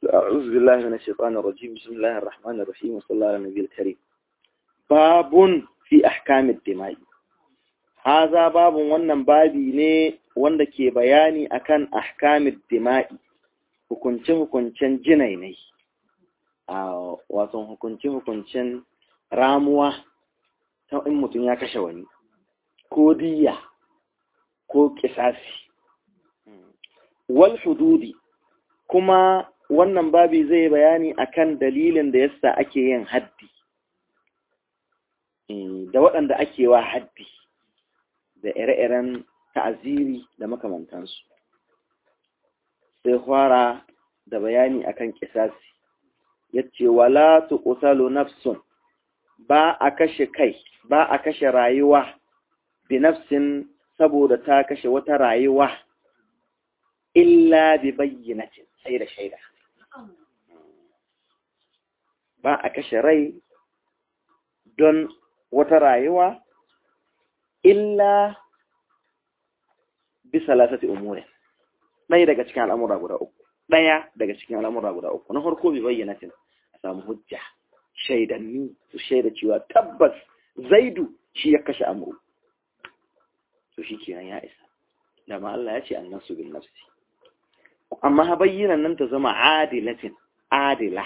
أعوذ بالله من الشيطان الرجيم بسم الله الرحمن الرحيم وصلى الله على النبي الكريم باب في أحكام الدماء هذا باب wannan babi ne wanda ke bayani akan ahkamid dima'i hukunce hukuncen jinainai a wato hukunce hukuncen ramuwa ta in mutum ya kashe wani ko diya ko kisasi wal hududi kuma wannan babi zai bayani akan dalilin da yasa ake yin haddi da waɗanda ake wa haddi da ire-iren ta'aziri da makamantansu sai fara da bayani akan kisasi yace wala tuqtalu nafsun ba a kashe kai ba a kashe rayuwa bi nafsin saboda ta kashe wata rayuwa illa bi bayyinatin sai da shaida ba a kashe rai don wata rayuwa illa bi salasati umurin ɗaya daga cikin al'amura guda uku ɗaya daga cikin al'amura guda uku na farko bi bayyanatin a samu hujja shaidanni su shaida cewa tabbas zaidu shi ya kashe amuru to shi kenan ya isa dama Allah ya ce annasu bin nafsi amma ha bayyanan nan ta zama adilatin adila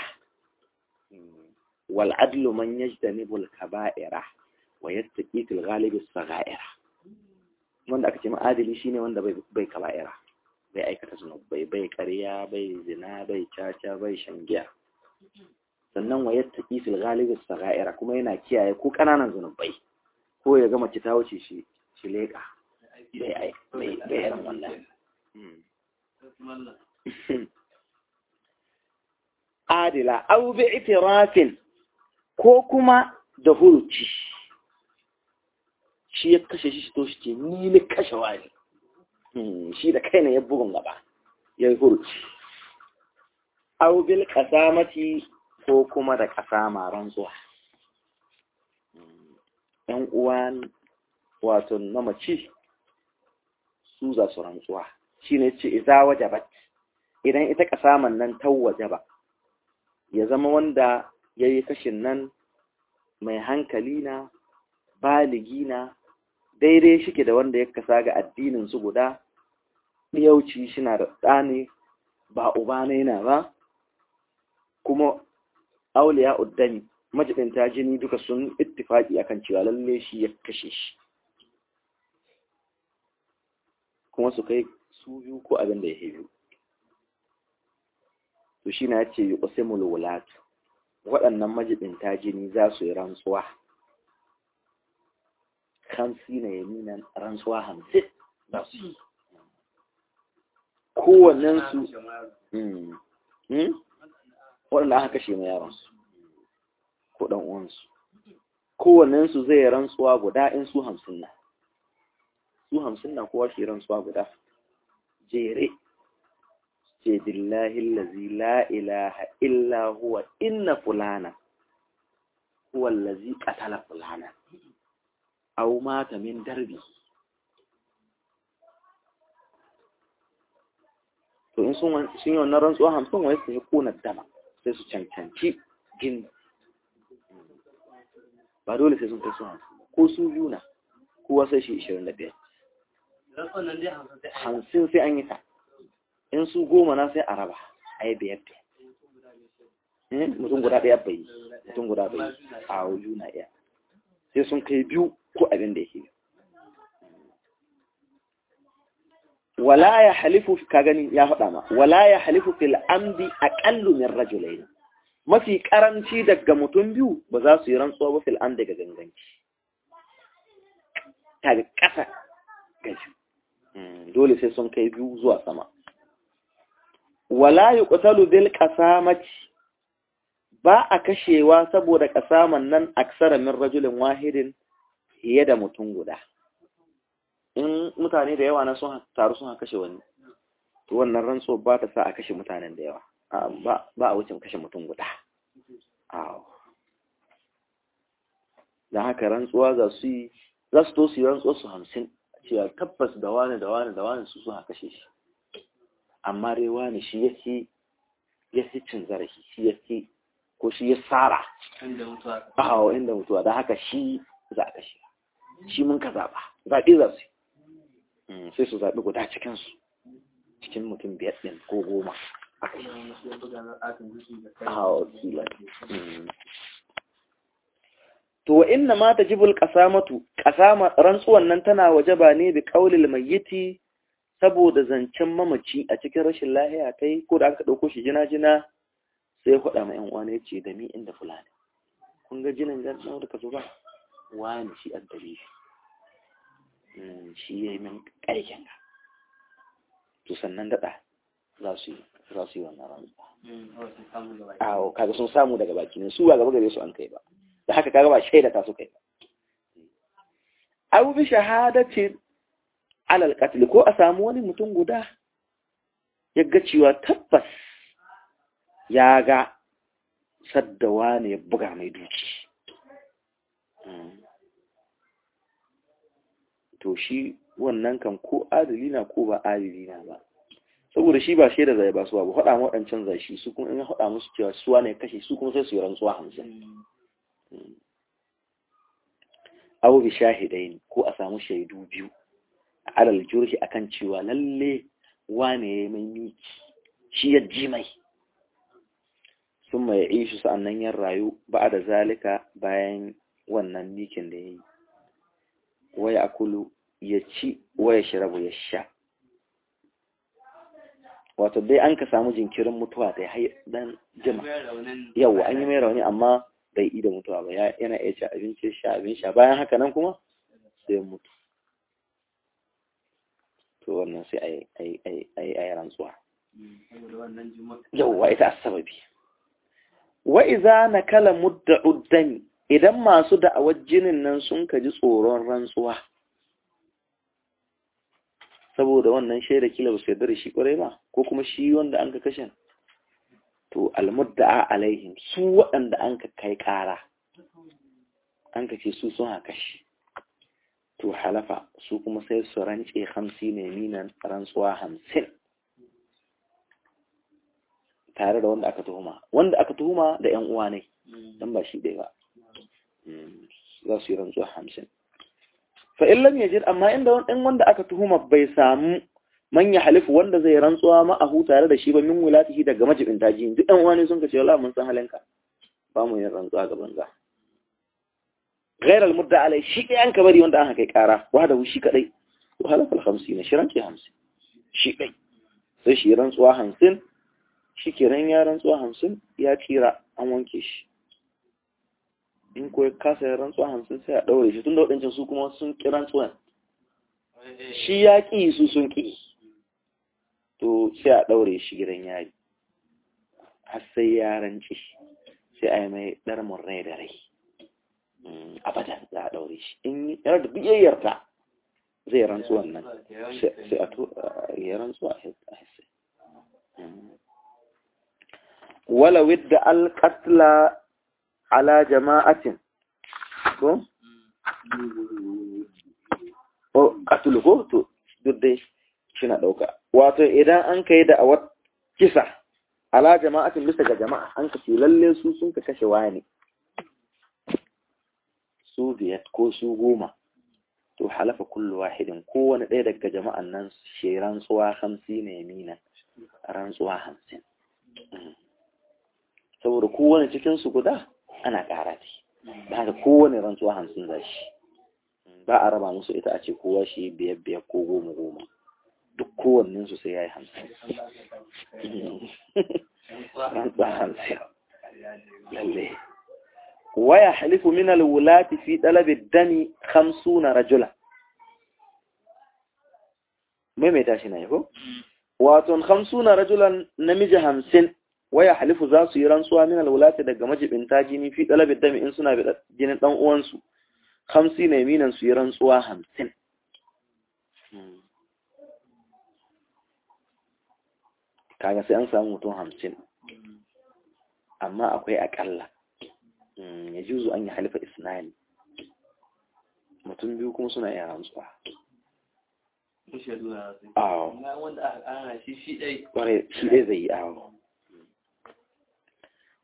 wal adlu man yajtanibu al kaba'ira wa yattaqi fil ghalibi as-sagha'ira wanda aka ce ma adili shine wanda bai bai kaba'ira bai aikata zunubai bai ƙarya bai zina bai caca bai shangiya sannan wa yattaqi fil ghalibi as-sagha'ira kuma yana kiyaye ko kananan zunubai ko ya ga mace ta wuce shi shi leka bai ai bai bai wannan adila au bi itirafin ko kuma da huruci shi ya kashe shi to shi ke ni ne kashe wani shi da kaina ya bugun gaba ya yi huruci au bil kasamati ko kuma da kasama rantsuwa yan uwan wato na mace su za su rantsuwa shi ne ce iza wajabat idan ita kasaman nan ta wajaba ya zama wanda ya yi kashin nan mai hankali na baligi na daidai shike da wanda ya kasa ga addinin su guda yauci shi na da ɗane ba uba na yana ba kuma auliya uddani majibinta jini duka sun ittifaki akan cewa lalle shi ya kashe shi kuma su kai su biyu ko abin da ya biyu to shi na ce yi ƙusimul wulatu waɗannan majibinta jini za su yi rantsuwa hamsi na yaminan rantsuwa hamsin za su yi kowannensu waɗanda aka kashe ma yaransu ko ɗan uwansu kowannensu zai rantsuwa guda in su hamsin na su hamsin na kowa shi rantsuwa guda jere ce billahi allazi la ilaha illa huwa inna fulana huwa allazi qatala fulana aw mata min darbi to in sun sun yi wannan rantsuwa hamsin wai su yi kuna dama sai su cancanci jini ba dole sai sun kai su hamsin ko su biyu na kowa sai shi ishirin da biyar hamsin sai an yi ta in su goma na sai a raba a yi biyar da mutum guda ɗaya bai yi mutum guda bai yi a wuju na iya sai sun kai biyu ko abin da yake wala ya halifu ka gani ya faɗa ma wala ya halifu fil amdi aqallu min rajulayn mafi karanci daga mutum biyu ba za su yi rantsuwa ba fil amdi ga ganganci ta ga ƙasa gaji dole sai sun kai biyu zuwa sama wala yuqtalu bil qasamati ba a kashewa saboda kasaman nan aksara min rajulin wahidin fiye da mutum guda in mutane da yawa na sun taru sun kashe wani to wannan rantsuwa ba ta sa a kashe mutanen da yawa ba a wucin kashe mutum guda da haka rantsuwa za su yi za su to su yi rantsuwa su hamsin cewa tabbas da wani da wani da wani su sun kashe shi amma dai wani shi yake ya fi cin zarafi shi ya fi ko shi ya tsara a inda mutuwa don haka shi za a kashe shi mun ka zaɓa zaɓe za su sai su zaɓi guda cikinsu cikin mutum biyar ɗin ko goma aka yi a wakila to wa inna ma ta jibul ƙasamatu ƙasama rantsuwan nan tana waje ba ne bi ƙaulil mayyiti saboda zancen mamaci a cikin rashin lahiya ta yi ko da aka ɗauko shi jina-jina sai faɗa ma 'yan uwana ya ce da mi inda fulani kun ga jinin gan da ka zo ba wani shi an dare shi shi ya yi min ƙarƙin ka to sannan daɗa za su yi za su yi wannan rantsuwa awo kaga sun samu daga baki ne su ba gaba gare su an kai ba da haka kaga ba shaida ta su kai ba abu bi shahadatin alal qatl ko a samu wani mutum guda ya ga cewa tabbas ya ga saddawa ne ya buga mai duki to shi wannan kan ko adali na ko ba adali na ba saboda shi ba shaida zai ba su ba faɗa waɗancan zai shi su kuma in faɗa musu cewa suwa ne kashe su kuma sai su yi rantsuwa hamsin abu bi shahidai ko a samu shaidu biyu a alal jurhi akan cewa lalle wane ya mai miki shi ya ji mai sun mai ishi sa'annan yan rayu ba da zalika bayan wannan mikin da ya yi waya akulu ya ci waya shirabu ya sha wato dai an ka samu jinkirin mutuwa da ya dan jima yau an yi mai rauni amma bai yi da mutuwa ba yana iya ci abinci sha abin sha bayan haka nan kuma sai mutu to wannan sai a yi rantsuwa yauwa ita sababi wa iza na kala mudda uddani idan masu da'awar jinin nan sun kaji tsoron rantsuwa saboda wannan shaida kila ba su yarda da shi kwarai ba ko kuma shi wanda an ka kashe to almudda'a alaihim su waɗanda an ka kai ƙara an ka ce su sun haka shi to halafa su kuma sai su rance hamsi ne minan rantsuwa hamsin tare da wanda aka tuhuma wanda aka tuhuma da yan uwa ne dan ba shi ɗaya ba za su yi rantsuwa hamsin fa in lam yajid amma inda in wanda aka tuhuma bai samu man ya halifu wanda zai rantsuwa ma'ahu tare da shi ba min wulatihi daga majibin daji duk ɗan uwa ne sun ka ce wala mun san halinka ba mu yin rantsuwa ga banza غير المدة عليه شيء أنك بري وانت أنك كارا وهذا هو شيء كذي وهذا في الخمسين شيران كي خمسين شيء كذي sai shi rantsuwa hamsin shi kiran ya rantsuwa hamsin ya kira an wanke shi in ko kasa ya rantsuwa hamsin sai a ɗaure shi tun da waɗancan su kuma sun ƙi rantsuwan shi ya ƙi su sun ƙi to sai a ɗaure shi gidan yari har sai ya ranci sai a yi mai ɗarmin rai da rai abadan za a ɗaure shi in yana da biyayyarta zai rantsu wannan sai a to ya rantsu a hisse wala widda alƙatla ala jama'atin ko? o ƙatulu ko? to duk dai shi na ɗauka wato idan an ka yi da awar kisa ala jama'atin bisa ga jama'a an ka ce lalle su sun ka kashe wani su biyar ko su goma to halafa kullu wahidin kowane ɗaya daga jama'an nan shi rantsuwa hamsin ne mina rantsuwa hamsin saboda kowane cikinsu guda ana ƙara ce da haka kowane rantsuwa hamsin za shi ba a raba musu ita a ce kowa shi biyar biyar ko goma goma duk kowannensu sai ya yi hamsin rantsuwa hamsin lalle waya halifu min alwulati fi talabi dami 50 rajula maimaita shi ne ko wato 50 rajulan namiji 50 waya halifu za su yi rantsuwa min alwulati daga majibinta jini fi talabi dami in suna bi jinin dan uwansu 50 ne minan su yi rantsuwa 50 kaga sai an samu mutum 50 amma akwai akalla ya juzu an yi halifa isnani mutum biyu kuma suna yin rantsuwa awo shi ɗai zai yi awo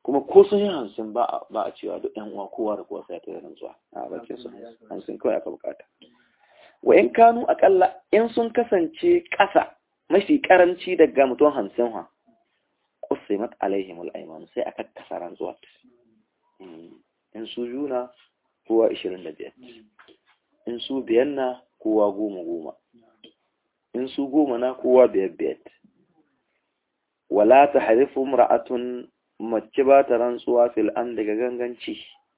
kuma ko sun yi hamsin ba a cewa duk yan uwa kowa da kowa sai ta yi rantsuwa a bakin su hamsin kawai aka bukata wa in kanu akalla in sun kasance ƙasa mafi karanci daga mutum hamsin ha qusimat alaihim al-ayman sai aka kasa rantsuwa in su juna kowa 25 in su biyan na kowa goma goma in su goma na kowa biyar biyar wala ta harifu ra'atun mace ba ta rantsuwa fil an daga ganganci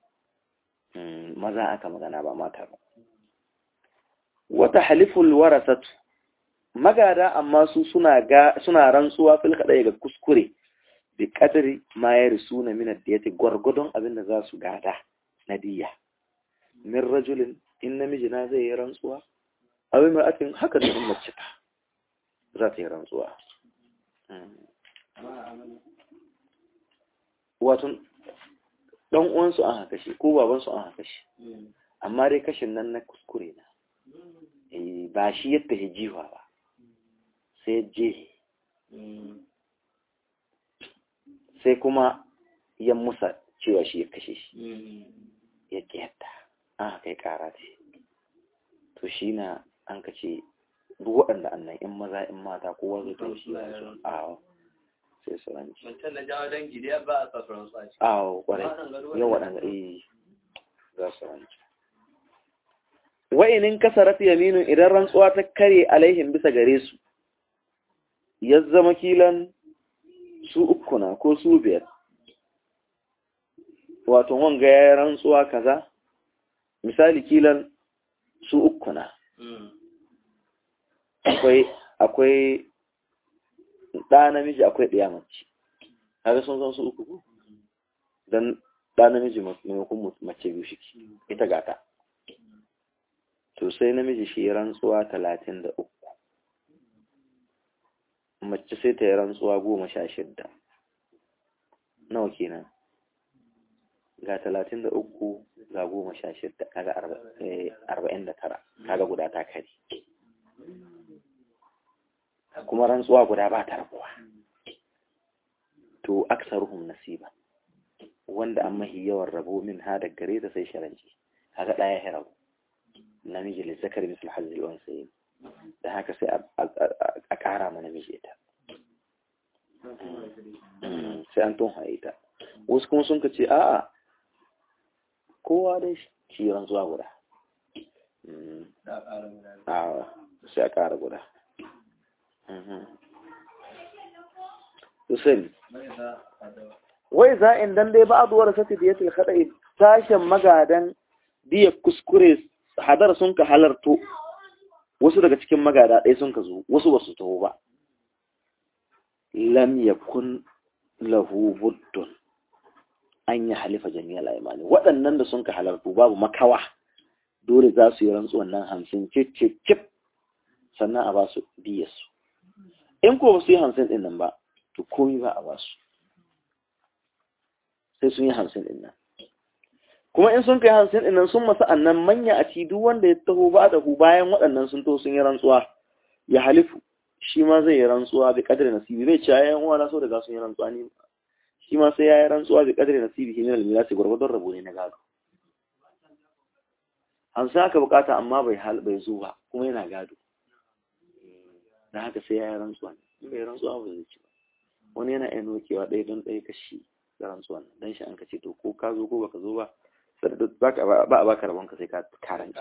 maza aka magana ba mata ba wata haliful warasatu magada amma su suna ga suna rantsuwa fil kadai ga kuskure bi kadari ma ya risu na minar da yati gwargwadon abin da za su gada na diya min rajulin in namiji na zai yi rantsuwa abin mai akin haka da in mace ta za ta yi rantsuwa wato dan uwansu an haka shi ko babansu an haka shi amma dai kashin nan na kuskure na ba shi yadda ya jiwa ba sai je sai kuma ya musa cewa shi ya kashe shi ya yadda an haka ya kara ce to shi na an ka ce duk waɗanda annan in maza in mata kowa zai to shi a sai su ranci Wancan na jawo dangi dai ba a sassuran su a ciki. a kwarai yau waɗanda eh za su ranci wa'inin kasarat yaminu idan rantsuwa ta kare alaihim bisa gare su ya zama kilan su uku na ko su biyar wato wanga ya rantsuwa kaza misali kilan su uku na akwai akwai ɗa namiji akwai ɗaya mace haka sun zan su uku ko don ɗa namiji maimakon mace biyu shi ita gata to sai namiji shi rantsuwa talatin da uku mace sai ta yi rantsuwa goma sha shidda nawa kenan ga talatin da uku ga goma sha shidda kaga arba'in da tara kaga guda ta kari kuma rantsuwa guda ba ta rabuwa to aksaruhum nasiba wanda an mahi yawan rabo min ha da gare ta sai sharanci kaga ɗaya ya rabu namiji lizzakar misal hazil wansayin da haka sai a ƙara ma namiji ita sai an tun ita wasu kuma sun ka ce a'a kowa dai shi rantsuwa guda sai a ƙara guda Hussein wai za in dan dai ba a duwar sati da ya tilkada tashin magadan diya kuskure hadar sun ka halarto wasu daga cikin magada ɗaya sun ka zo wasu ba su taho ba lam yakun lahu buddun an yi halifa jami'al imani waɗannan da sun ka halarto babu makawa dole za su yi rantsuwan nan hamsin cip cip cip sannan a ba su diyarsu in ko ba su yi hamsin ɗin nan ba to komi ba a ba su sai sun yi hamsin ɗin nan kuma in sun kai hamsin ɗin nan sun masa annan manya a ci duk wanda ya taho ba da hu bayan waɗannan sun to sun yi rantsuwa ya halifu shi ma zai yi rantsuwa bi kadri nasibi bai ci yayan uwa na so daga sun yi rantsuwa ne shi ma sai ya yi rantsuwa bi kadri nasibi shi ne almirasi gwargwadon rabo ne na gado hamsin aka bukata amma bai hal bai zo ba kuma yana gado da haka sai ya yi rantsuwa ne bai rantsuwa ba zai ci ba wani yana iya nokewa ɗaya don ɗaya kashi da rantsuwan don shi an ka ce to ko ka zo ko baka zo ba ba a baka rabon ka sai ka karanci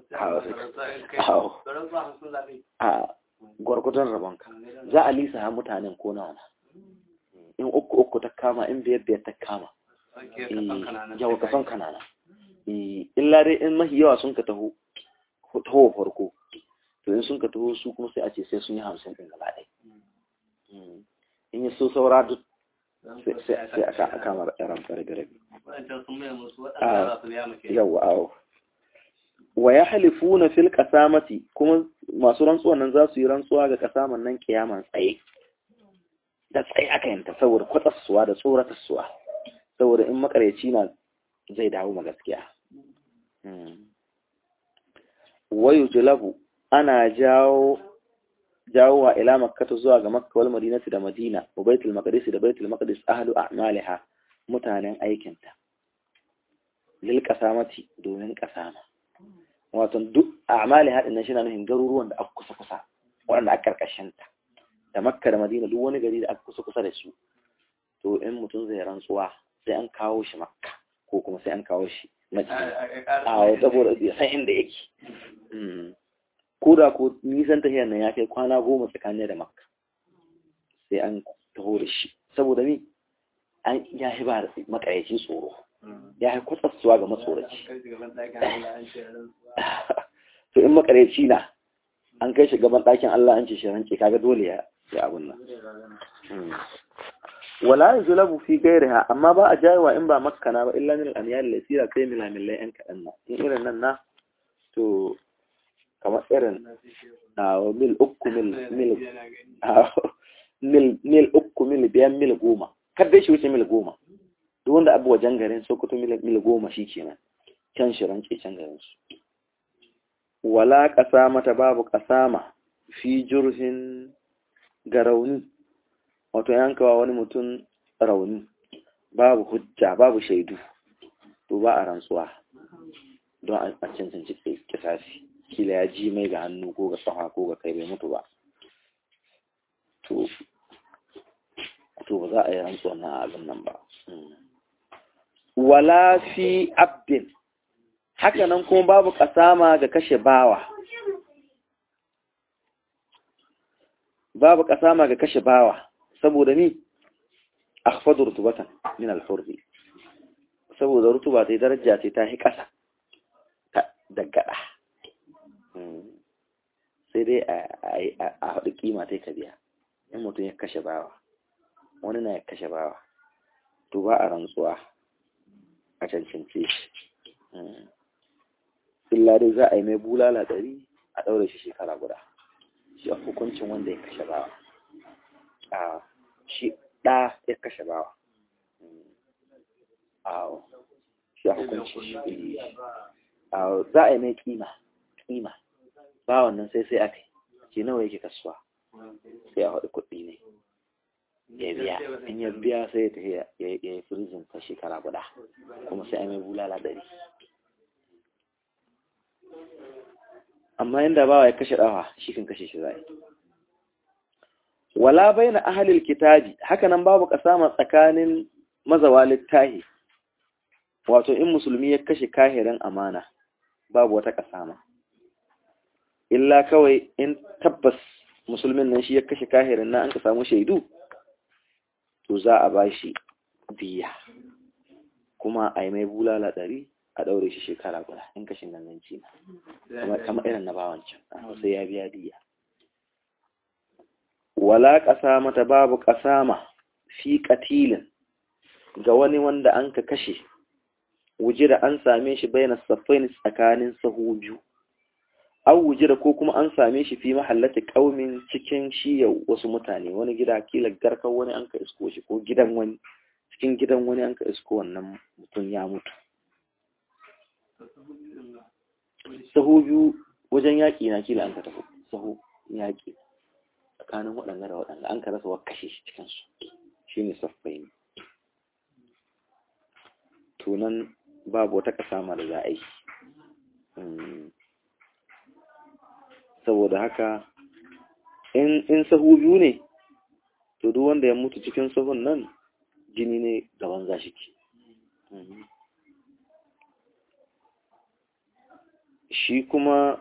a gwargwadon rabon ka za a lisa ha mutanen ko nawa in uku uku ta kama in biyar biyar ta kama yawa ka son kanana illa dai in mahi yawa sun ka taho taho farko to in sun ka taho su kuma sai a ce sai sun yi hamsin ɗin gaba ɗaya in yi so saura duk sai a kama ran fara da rabi yawa awo wa ya halifu na fil kasamati kuma masu rantsuwan nan za su yi rantsuwa ga kasaman nan kiyaman tsaye da tsaye aka yanta saboda kwatsassuwa da tsoratarsuwa saboda in makareci na zai dawo ma gaskiya wayu julabu ana jawo jawowa ila makkata zuwa ga makka wal madinati da madina wa baitul maqdis da baitul maqdis ahlu a'maliha mutanen aikinta lil qasamati domin qasama wato duk a'mali hadin nan shi na nufin garuruwan da aka kusa kusa waɗanda aka karkashin ta da makka da madina duk wani gari da aka kusa kusa da su to in mutum zai rantsuwa sai an kawo shi makka ko kuma sai an kawo shi madina a saboda ya san inda yake ko da ko nisan tahiyar nan ya kai kwana goma tsakanin da makka sai an taho da shi saboda ni an ya yi ba makaraci tsoro ya yi kwatsatsuwa ga matsoraci to in makaraci na an kai shi gaban ɗakin Allah an ce shi rance kaga dole ya ya abun nan wala yuzlabu fi ghayriha amma ba a jayewa in ba makkana ba illa min al-amyal lasira kai milamilai yan kadan nan in irin nan na to kamar irin a mil uku mil mil mil mil uku mil biyan mil goma kar dai shi wuce mil goma duk wanda abu wajen garin sokoto mil mil goma shi kenan can shi rance can garin su wala mata babu kasama fi jurhin ga rauni wato yankawa wani mutum rauni babu hujja babu shaidu to ba a rantsuwa don a cancanci kisasi kila ya ji mai ga hannu ko ga tsaha ko ga kai bai mutu ba to to ba za a yi rantsuwa na abin nan ba wala fi abdin haka nan kuma babu kasama ga kashe bawa babu kasama ga kashe bawa saboda ni akhfadu rutubatan min al-hurri saboda rutuba ta daraja ce ta hi kasa da gada sai dai a haɗu kima ta ka biya in mutum ya kashe bawa wani na ya kashe bawa to ba a rantsuwa a cancance shi illa dai za a yi mai bulala ɗari a ɗaure shi shekara guda shi a hukuncin wanda ya kashe bawa a shi ɗa ya kashe bawa a shi a hukuncin shi a za a yi mai kima kima bawan nan sai sai aka yi nawa yake kasuwa sai a haɗu kuɗi ne ya biya in ya biya sai ya yi firizin ta shekara guda kuma sai a mai bulala ɗari amma inda bawa ya kashe ɗawa shi kan kashe shi zai wala bai na ahalil kitabi hakanan babu kasama tsakanin mazawa littahi wato in musulmi ya kashe kahirin amana babu wata kasama illa kawai in tabbas musulmin nan shi ya kashe kahirin nan an ka samu shaidu to za a ba shi biya kuma a yi mai bulala ɗari a ɗaure shi shekara guda in kashin ganganci na kama irin na bawancan sai ya biya diya wala ƙasa ta babu ƙasama fi ƙatilin ga wani wanda an ka kashe wuji da an same shi bayan safain tsakanin sahu biyu an wuji da ko kuma an same shi fi mahallata ƙaumin cikin shiya wasu mutane wani gida kila garkar wani an ka isko shi ko gidan wani cikin gidan wani an ka isko wannan mutum ya mutu sahu biyu wajen yaƙi na kila an ka tafi sahu yaƙi tsakanin waɗanda da waɗanda an ka rasa wa kashe shi cikinsu shi ne saffai ne tunan babu wata ƙasa da za a yi saboda haka in sahu biyu ne to duk wanda ya mutu cikin sahun nan jini ne gaban za shi ke shi kuma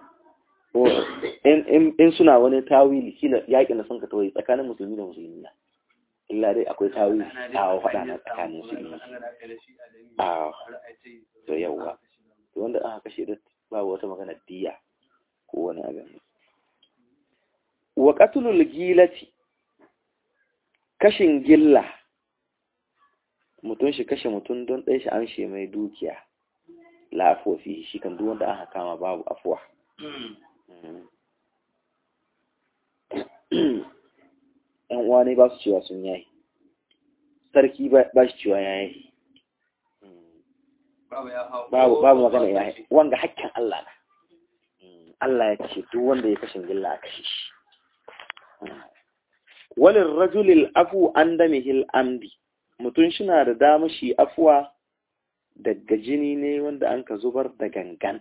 in suna wani tawili kila yaƙin da sun ka tawai tsakanin musulmi da musulmi na illa dai akwai tawili a faɗa na tsakanin su yi a to yawwa to wanda aka kashe da babu wata magana diya ko wani abin wa qatlul gilati kashin gilla mutum shi kashe mutum don ɗaya shi an shi mai dukiya la afuwa fi shi kan duk wanda aka kama babu afuwa ‘yan uwa ne ba su cewa sun yayi sarki ba shi cewa ya yi babu magana ya yi wanga hakkin Allah na Allah ya ce duk wanda ya kashin gilla a kashe shi walin rajulil afu an damihil amdi mutum shina da dama shi afuwa daga jini ne wanda an ka zubar da gangan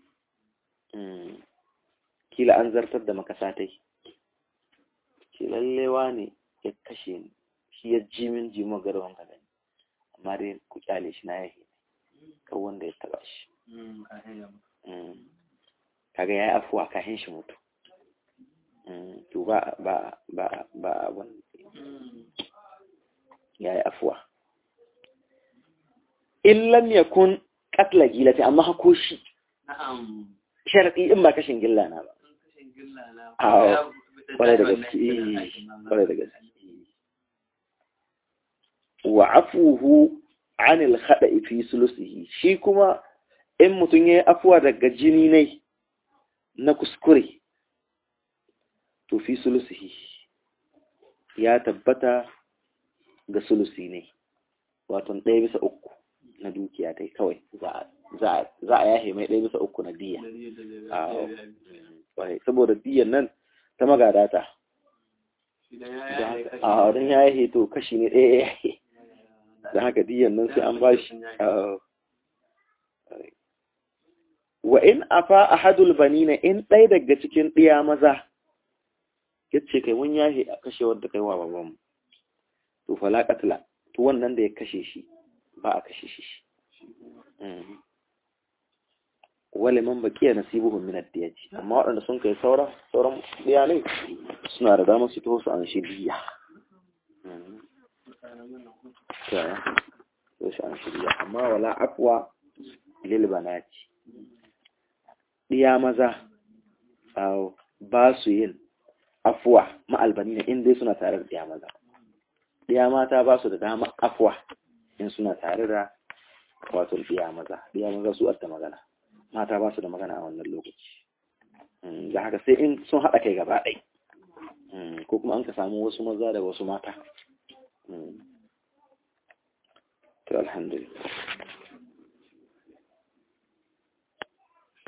kila an zartar da makasatai shi lallewa ne ya kashe ni shi ya ji min jimo garwan ka gani amma dai ku kyale shi na yahi kan wanda ya taba shi kaga ya yi afuwa kahin shi mutu to ba ba ba ba abun ya yi afuwa in lam yakun qatla gilati amma hako shi sharadi in ba kashin gilla na ba a kwarai da gaske kwarai da gaske wa afuhu anil khada'i fi sulusihi shi kuma in mutum ya yi afuwa daga jini ne na kuskure to fi sulusihi ya tabbata ga sulusi ne wato ɗaya bisa uku na dukiya ta kawai za a yahe mai ɗaya bisa uku na diya saboda diyan nan ta magadata a don ya yahe to kashi ne ɗaya ya yahe da haka diyan nan sai an bashi wa in afa ahadul banina in ɗaya daga cikin ɗiya maza yace kai mun yahe a kashe wanda kai wa baban to fala qatla to wannan da ya kashe shi ba a kashe shi wale man bakiya nasibuhum min ad-diyaj amma waɗanda sun kai saura sauran ɗiya ne suna da damar su taho su an shi diya to shi an shi diya amma wala aqwa lil banati ɗiya maza ba su yin afuwa ma'albani ne in dai suna tare da ɗiya maza ɗiya mata ba su da dama afuwa in suna tare da wato ɗiya maza ɗiya maza su adda magana mata ba su da magana a wannan lokaci da haka sai in sun haɗa kai gaba ɗai ko kuma an ka samu wasu maza da wasu mata to alhamdulillah